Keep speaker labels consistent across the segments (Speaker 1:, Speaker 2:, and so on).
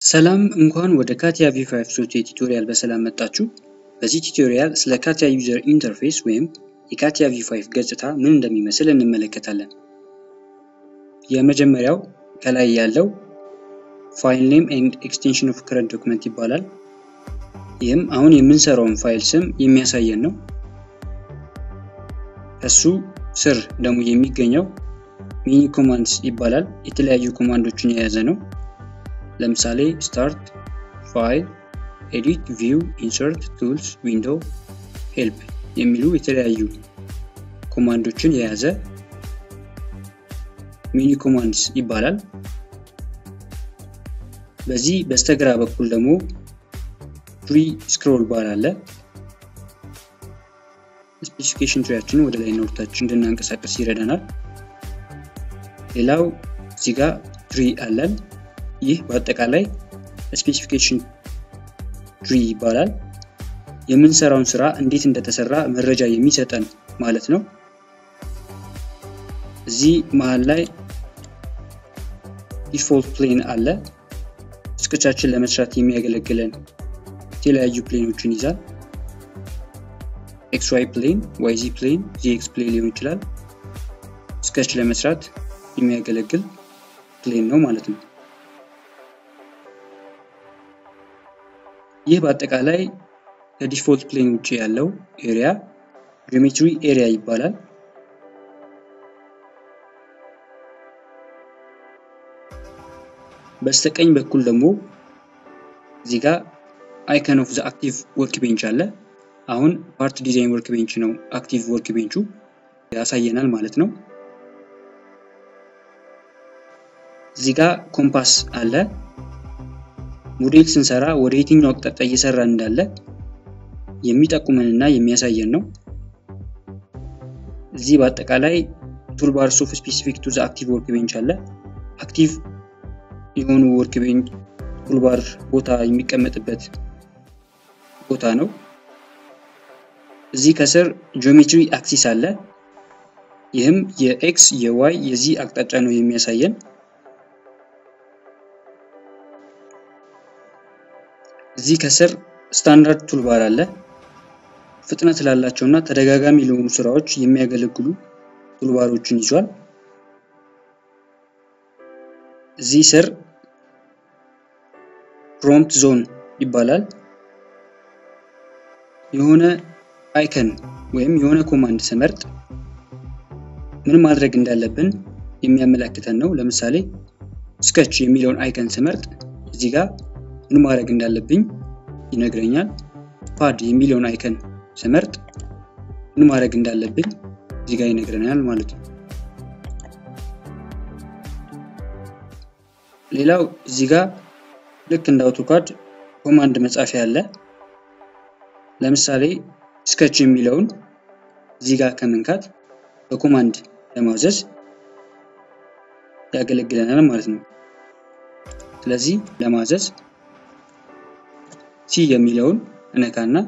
Speaker 1: ሰላም እንኳን ወደ ካቲያ ቪ5 ሶፍትዌር ቱቶሪያል በሰላም መጣችሁ። በዚህ ቱቶሪያል ስለ ካቲያ ዩዘር ኢንተርፌስ ወይም የካቲያ ቪ5 ገጽታ ምን እንደሚመስል እንመለከታለን። የመጀመሪያው ከላይ ያለው ፋይል ኔም ኤንድ ኤክስቴንሽን ኦፍ ከረንት ዶክመንት ይባላል። ይህም አሁን የምንሰራውን ፋይል ስም የሚያሳየን ነው። ከሱ ስር ደግሞ የሚገኘው ሚኒ ኮማንድስ ይባላል። የተለያዩ ኮማንዶችን የያዘ ነው። ለምሳሌ ስታርት፣ ፋይል፣ ኤዲት፣ ቪው፣ ኢንሰርት፣ ቱልስ፣ ዊንዶው፣ ሄልፕ የሚሉ የተለያዩ ኮማንዶችን የያዘ ሚኒ ኮማንድስ ይባላል። በዚህ በስተግራ በኩል ደግሞ ትሪ ስክሮል ባር አለ። ስፔሲፊኬሽን ትሪያችንን ወደ ላይ ወደታች እንድናንቀሳቀስ ይረዳናል። ሌላው እዚህ ጋር ትሪ አለን። ይህ በአጠቃላይ ስፔሲፊኬሽን ትሪ ይባላል። የምንሰራውን ስራ እንዴት እንደተሰራ መረጃ የሚሰጠን ማለት ነው። እዚህ መሀል ላይ ዲፎልት ፕሌን አለ። ስኬቻችን ለመስራት የሚያገለግለን የተለያዩ ፕሌኖችን ይዛል። ኤክስ ዋይ ፕሌን፣ ዋይ ዚ ፕሌን፣ ዚ ኤክስ ፕሌን ሊሆን ይችላል። ስኬች ለመስራት የሚያገለግል ፕሌን ነው ማለት ነው። ይህ በአጠቃላይ ከዲፎልት ፕሌን ውጭ ያለው ኤሪያ ጂኦሜትሪ ኤሪያ ይባላል። በስተቀኝ በኩል ደግሞ እዚህ ጋር አይከን ኦፍ ዘ አክቲቭ ወርክ ቤንች አለ። አሁን ፓርት ዲዛይን ወርክ ቤንች ነው አክቲቭ ወርክ ቤንቹ ያሳየናል ማለት ነው። እዚህ ጋር ኮምፓስ አለ። ሞዴል ስንሰራ ወደ የትኛው አቅጣጫ እየሰራ እንዳለ የሚጠቁመንና የሚያሳየን ነው። እዚህ በአጠቃላይ ቱልባርስ ኦፍ ስፔሲፊክ ቱ ዘ አክቲቭ ወርክ ቤንች አለ። አክቲቭ የሆኑ ወርክ ቤንች ቱልባር ቦታ የሚቀመጥበት ቦታ ነው። እዚህ ከስር ጂኦሜትሪ አክሲስ አለ። ይህም የኤክስ የዋይ የዚህ አቅጣጫ ነው የሚያሳየን። እዚህ ከስር ስታንዳርድ ቱልባር አለ። ፍጥነት ላላቸው እና ተደጋጋሚ ለሆኑ ስራዎች የሚያገለግሉ ቱልባሮችን ይዟል። እዚህ ስር ፕሮምፕት ዞን ይባላል። የሆነ አይከን ወይም የሆነ ኮማንድ ስመርጥ ምን ማድረግ እንዳለብን የሚያመላክተን ነው። ለምሳሌ ስኬች የሚለውን አይከን ስመርጥ እዚህ ጋር ምን ማድረግ እንዳለብኝ ይነግረኛል። ፓድ የሚለውን አይከን ስመርጥ ምን ማድረግ እንዳለብኝ እዚህ ጋር ይነግረናል ማለት ነው። ሌላው እዚህ ጋር ልክ እንደ አውቶካድ ኮማንድ መጻፊያ አለ። ለምሳሌ ስኬች የሚለውን እዚህ ጋር ከመንካት በኮማንድ ለማዘዝ ያገለግለናል ማለት ነው። ስለዚህ ለማዘዝ ሲ የሚለውን እነካና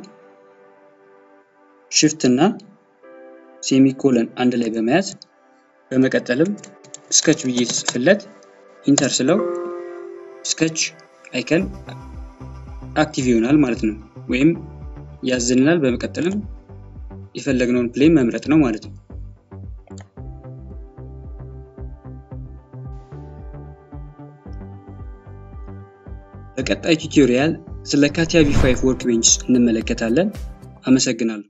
Speaker 1: ሽፍት እና ሴሚኮለን አንድ ላይ በመያዝ በመቀጠልም ስኬች ብዬ ጽፍለት ኢንተር ስለው ስኬች አይከን አክቲቭ ይሆናል ማለት ነው። ወይም ያዝልናል። በመቀጠልም የፈለግነውን ፕሌን መምረጥ ነው ማለት ነው። በቀጣይ ቱቶሪያል ስለ ካቲያ ቪ5 ወርክ ቤንች እንመለከታለን። አመሰግናለሁ።